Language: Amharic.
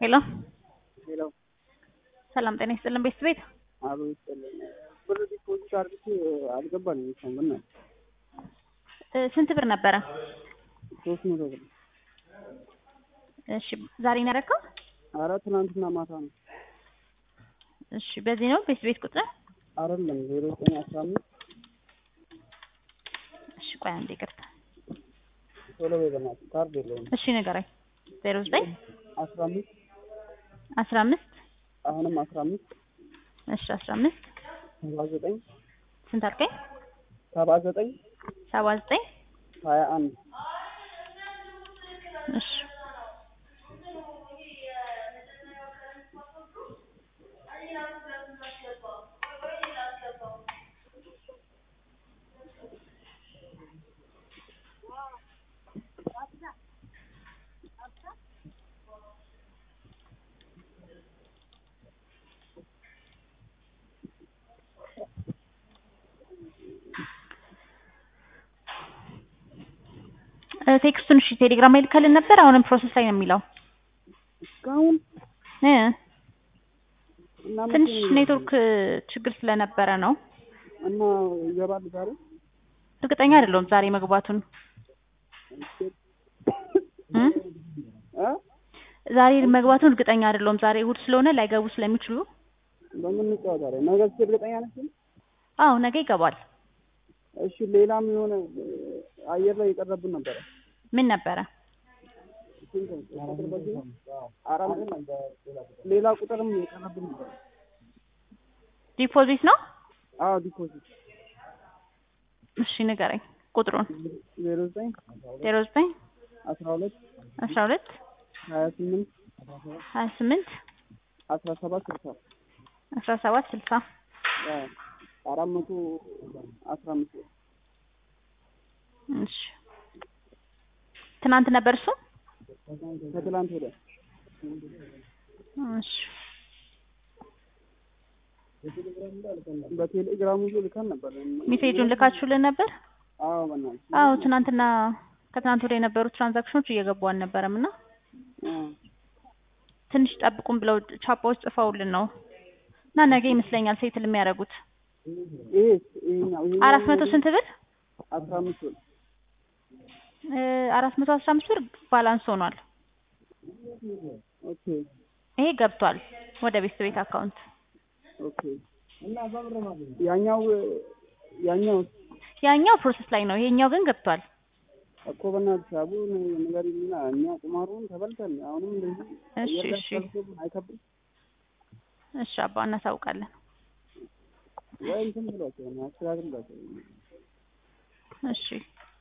ሄሎ ሄሎ ሰላም ጤና ይስጥልን ቤት ቤት አሎ ይስጥልን። ብር ዲፖዚት አድርጌ አልገባልኝ እስካሁን በእናትህ እ ስንት ብር ነበረ? ሶስት መቶ ብር። እሺ ዛሬ ነው ያደረከው? አረ ትናንትና ማታ ነው። እሺ በዚህ ነው ቤት ቤት ቁጥር? አይደለም ዜሮ ዘጠኝ አስራ አምስት እሺ ቆይ አንዴ ይቅርታ። ቶሎ በይ በእናትህ ካርድ የለውም። እሺ ንገረኝ። ዜሮ ዘጠኝ አስራ አምስት አስራ አምስት አሁንም አስራ አምስት እሺ አስራ አምስት ሰባ ዘጠኝ ስንት አልከኝ? ሰባ ዘጠኝ ሰባ ዘጠኝ ሀያ አንድ እሺ እ ቴክስቱን እሺ ቴሌግራም ላይ ልከልን ነበር። አሁንም ፕሮሰስ ላይ ነው የሚለው እስካሁን እ እና መቼ ትንሽ ነው ኔትወርክ ችግር ስለነበረ ነው። እና ይገባል ዛሬ እርግጠኛ አይደለሁም ዛሬ መግባቱን እ እ ዛሬ መግባቱን እርግጠኛ አይደለሁም። ዛሬ እሑድ ስለሆነ ላይገቡ ስለሚችሉ በምን እንጫወታለን? ነገ እስኪ እርግጠኛ ነሽ? አዎ ነገ ይገባል። እሺ ሌላም የሆነ አየር ላይ የቀረብን ነበረ። ምን ነበረ? አራት ሌላ ቁጥርም የቀረብን ነበረ። ዲፖዚት ነው? አዎ ዲፖዚት እሺ ንገረኝ ቁጥሩን። ዜሮ ዘጠኝ ዜሮ ዘጠኝ አስራ ሁለት አስራ ሁለት ሀያ ስምንት ሀያ ስምንት አስራ ሰባት ስልሳ አስራ ሰባት ስልሳ አዎ አራት መቶ አስራ አምስት ብር እሺ ትናንት ነበር እሱ? ከትላንት ወዲያ እሺ በቴሌግራም ይዞ ልከን ነበር። ሜሴጁን ልካችሁልን ነበር? አዎ በእናትሽ አዎ ትናንትና ከትናንት ወዲያ የነበሩ ትራንዛክሽኖች እየገቡ አልነበረም እና አዎ ትንሽ ጠብቁን ብለው ቻፓዎች ጽፈውልን ነው እና ነገ ይመስለኛል ሴትል የሚያደርጉት ይሄ ይሄኛው ይሄኛው አራት መቶ ስንት ብር? አስራ አምስት ብር እ አራት መቶ አስራ አምስት ብር ባላንስ ሆኗል። ኦኬ ይሄ ገብቷል ወደ ቤት ቤት አካውንት። ኦኬ ያኛው ያኛው ያኛው ፕሮሰስ ላይ ነው፣ ይሄኛው ግን ገብቷል። እኮ በእናትሽ አቡ ንገሪኝና እኛ ቁማሩን ተበልተን አሁንም እንደዚህ እሺ አየር ላይ እሺ ተቀርጾብን አይከብድም እሺ አባ እናሳውቃለን። ወይ እንትን ብሏቸው ነው አስተካክሏቸው እሺ